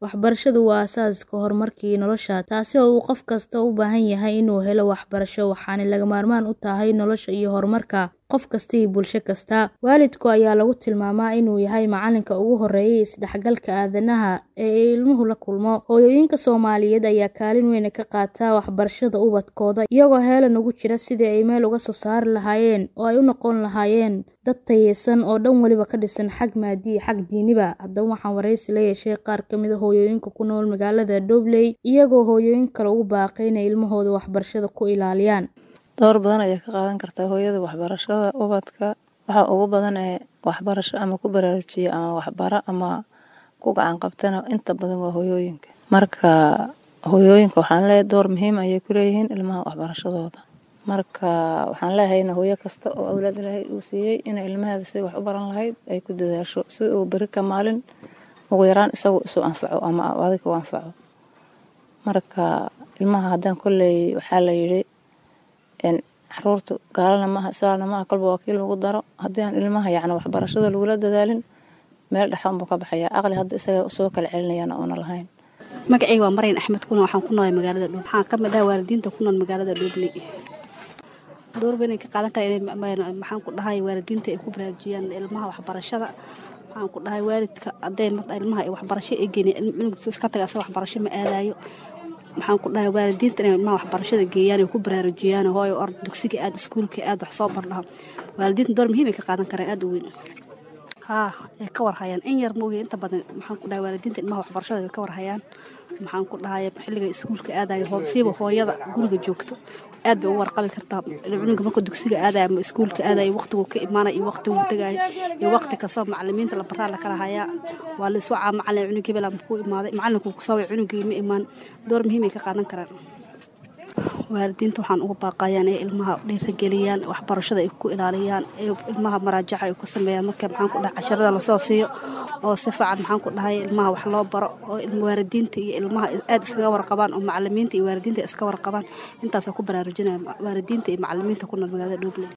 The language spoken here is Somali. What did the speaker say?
Waxbarashadu waa aasaaska horumarka nolosha, taasi oo uu qof kasta u baahan yahay inuu helo waxbarasho, waxaana lagama maarmaan u tahay nolosha iyo horumarka qof kasta iyo bulsho kasta. Waalidka ayaa lagu tilmaamaa inuu yahay macalinka ugu horeeya ee isdhexgalka aadanaha ee ilmuhu la kulmo. Hooyooyinka Soomaaliyeed ayaa kaalin weyn ka qaata waxbarashada ubadkooda, iyagoo heelan ugu jira sidii ay meel uga soo saari lahaayeen oo ay u noqon lahaayeen dad tayeysan oo dhan waliba ka dhisan xag maaddi iyo xag diiniba. Haddaba waxaan wareysi la yeeshay qaar ka mid ah hooyooyinka ku nool magaalada Dowley, iyagoo hooyooyin kale ugu baaqay inay ilmahooda waxbarashada ku ilaaliyaan. Door badan ayay ka qaadan kartaa hooyada waxbarashada ubadka. Waxa ugu badan ee waxbarasho ama ku baraarujiya ama waxbara ama ku gacan qabtana inta badan waa hooyooyinka. Marka hooyooyinka waxaan leeyahay door muhiim ayay ku leeyihiin ilmaha waxbarashadooda. Marka waxaan leeyahay hooyo kasta oo awlaad Ilaahay uu siiyay in ilmaheeda sidii wax u baran lahayd ay ku dadaasho si uu bari ka maalin ugu yaraan isagu isu anfaco ama adiga u anfaco. Marka ilmaha haddaan kolley waxaa la yidhi in caruurtu gaalana maaha islaamna maaha kolba waa kii lagu daro haddii aan ilmaha yacni waxbarashada lagula dadaalin meel dhexan buu ka baxayaa aqli hadda isaga soo kala celinayana oona lahayn. magacayga waa Maryan Axmed kuna waxaan ku noolahay magaalada Dhow waxaan ka mid ah waalidiinta ku nool magaalada Dhobley door weyn ay ka qaadan karaan inay maxaan ku dhahay waalidiinta ay ku baraarujiyaan ilmaha waxbarashada waxaan ku dhahay waalidka hadday ilmaha ay waxbarasho ay geeyeen cunugisa iska taga asaga waxbarasho ma aadayo maxaan ku dhahay waalidiinta inay ilmaha waxbarashada geeyaan ay ku baraarujiyaan hooyo ord dugsiga aad iskuulka aad wax soo bardhaha waalidiinta door muhiim ay ka qaadan karaan aad u weyn haa ay ka warhayaan in yar mooye inta badan maxaan ku dhahay waalidiinta ilmaha waxbarashada ay ka warhayaan maxaan ku dhahay xilliga iskuulka aadayo hoobsiiba hooyada guriga joogto aad bay u warqabi kartaa cunuga marka dugsiga aadayo ama iskuulka aadayo waqtigu ka imaanayo iyo waqtigu tagayo iyo waqti kasta macalimiinta la baraa la kala hayaa waa la iswacaa macalin cunug hebel ama ku imaaday macalinku ku soo cunugii ma imaan door muhiim ay ka qaadan karaan waalidiinta waxaan ugu baaqayaa inay ilmaha dhiirigeliyaan waxbarashada ay ku ilaaliyaan ee ilmaha maraajaca ay ku sameeyaan marka maxaan ku dhahay casharada lasoo siiyo oo si fiican maxaan ku dhahay ilmaha wax loo baro oo waalidiinta iyo ilmaha aad iskaga warqabaan oo macalimiinta iyo waalidiinta iska warqabaan intaasoo ku baraarujinaya waalidiinta iyo macalimiinta ku nool magaalada Dhobley